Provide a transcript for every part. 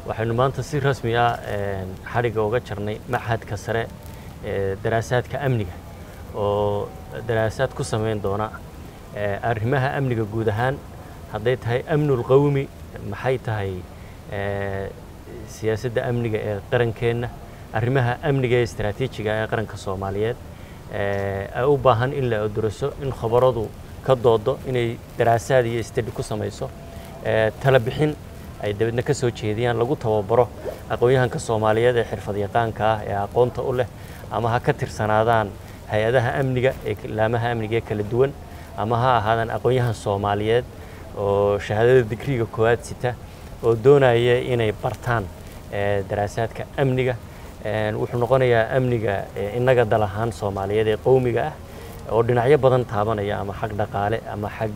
waxaynu maanta si rasmi ah xadhigga uga jarnay machadka sare ee daraasaadka amniga oo daraasaad ku samayn doona arrimaha amniga guud ahaan hadday tahay amnul qawmi maxay tahay siyaasadda amniga ee qarankeenna arrimaha amniga ee istaraatiijiga ee qaranka soomaaliyeed ay u baahan in la oduraso in khabaradu ka doodo inay daraasaad iyo stadi ku samayso tala bixin ay dabeedna ka soo jeediyaan lagu tababaro aqoon-yahanka soomaaliyeed ee xirfad yaqaanka ah ee aqoonta u leh ama ha ka tirsanaadaan hay-adaha amniga ee laamaha amniga ee kala duwan ama ha ahaadaan aqoon-yahan soomaaliyeed oo shahaadada digriga koowaad sita oo doonaya inay bartaan daraasaadka amniga wuxuu noqonayaa amniga innaga dal ahaan soomaaliyeed ee qowmiga ah oo dhinacyo badan taabanaya ama xag dhaqaale ama xag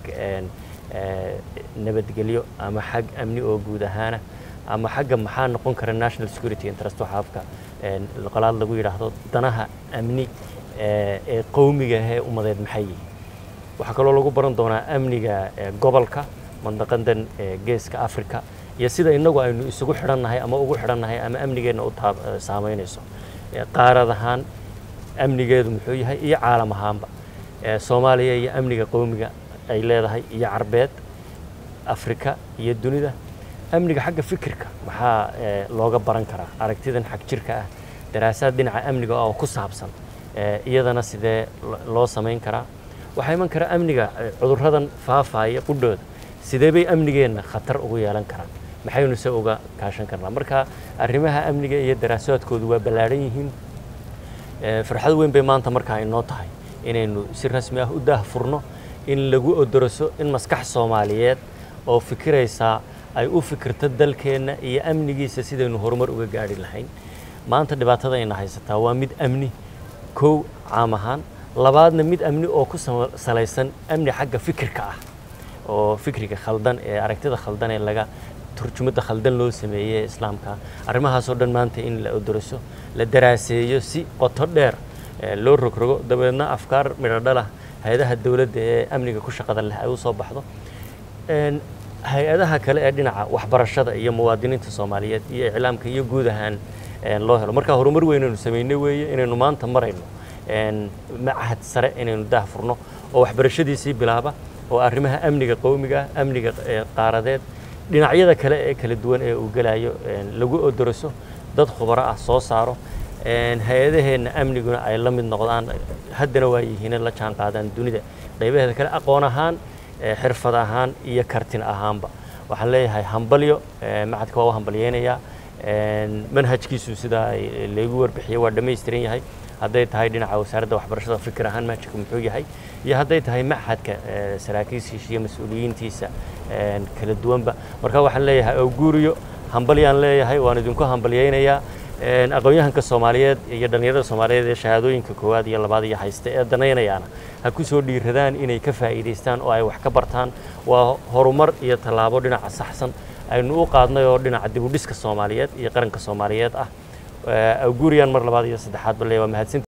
nabadgelyo ama xag amni oo guud ahaana ama xagga maxaa noqon kara national security interest waxa afka qolaad lagu yidhaahdo danaha amni ee qowmiga ee umadeed maxay yihiin waxaa kaloo lagu baran doonaa amniga gobolka mandaqadan geeska africa iyo sida innagu aynu isugu xidhannahay ama ugu xidhannahay ama amnigeenna u saamaynayso qaarad ahaan amnigeedu muxuu yahay iyo caalam ahaanba soomaaliya iyo amniga qowmiga ay leedahay iyo carbeed afrika iyo dunida amniga xagga fikirka maxaa looga baran karaa aragtidan xag jirka ah daraasaad dhinaca amniga oo ku saabsan iyadana sidee loo samayn karaa waxaa iman kara amniga cudurradan faafaya qudhooda sidee bay amnigeenna khatar ugu yeelan karaan maxaynu se uga kaashan karnaa marka arrimaha amniga iyo daraasaadkoodu waa ballaadhan yihiin farxad weyn bay maanta markaa inoo tahay inaynu si rasmi ah u daah furno in lagu odoroso in maskax soomaaliyeed oo fikiraysaa ay u fikirto dalkeenna iyo amnigiisa sidaynu horumar uga gaadhi lahayn maanta dhibaatada ayna haysataa waa mid amni kow caam ahaan labaadna mid amni oo ku salaysan amni xagga fikirka ah oo fikriga khaldan ee aragtida khaldan ee laga turjumadda khaldan loo sameeyey ee islaamka arrimahaasoo dhan maanta in la odoroso la daraaseeyo si qoto dheer loo rogrogo dabeedna afkaar midhodhalah hay-adaha dowladda ee amniga ku shaqada leh ay u soo baxdo hay-adaha kale ee dhinaca waxbarashada iyo muwaadiniinta soomaaliyeed iyo iclaamka iyo guud ahaan loo helo marka horumar weynaynu samaynay weeye inaynu maanta marayno machad sare inaynu daah furno oo waxbarashadiisii bilaaba oo arrimaha amniga qowmiga amniga qaaradeed dhinacyada kale ee kala duwan ee uu gelayo lagu odoroso dad khubaro ah soo saaro hay-adaheenna amniguna ay la mid noqdaan haddana waa yihiin la jaan qaadaan dunida qaybaheeda kale aqoon ahaan xirfad ahaan iyo kartin ahaanba waxaan leeyahay hambalyo macadka waa u hambalyeynayaa manhajkiisu sidaa laygu warbixiyey waa dhammaystiran yahay hadday tahay dhinaca wasaaradda waxbarashada fikir ahaan manhajka muxuu yahay iyo hadday tahay machadka saraakiishiisa iyo mas-uuliyiintiisa kala duwanba marka waxaan leeyahay awguuriyo hambalyaan leeyahay waan idinku hambalyeynayaa aqoon-yahanka soomaaliyeed iyo dhallinyarada soomaaliyeed ee shahaadooyinka koowaad iyo labaad iyo haysta ee danaynayaana ha ku soo dhiiradaan inay ka faa'iidaystaan oo ay wax ka bartaan waa horumar iyo tallaabo dhinaca saxsan aynu u qaadnay oo dhinaca dibudhiska soomaaliyeed iyo qaranka soomaaliyeed ah awguuriyaan mar labaad iyo saddexaadba le waa mahadsan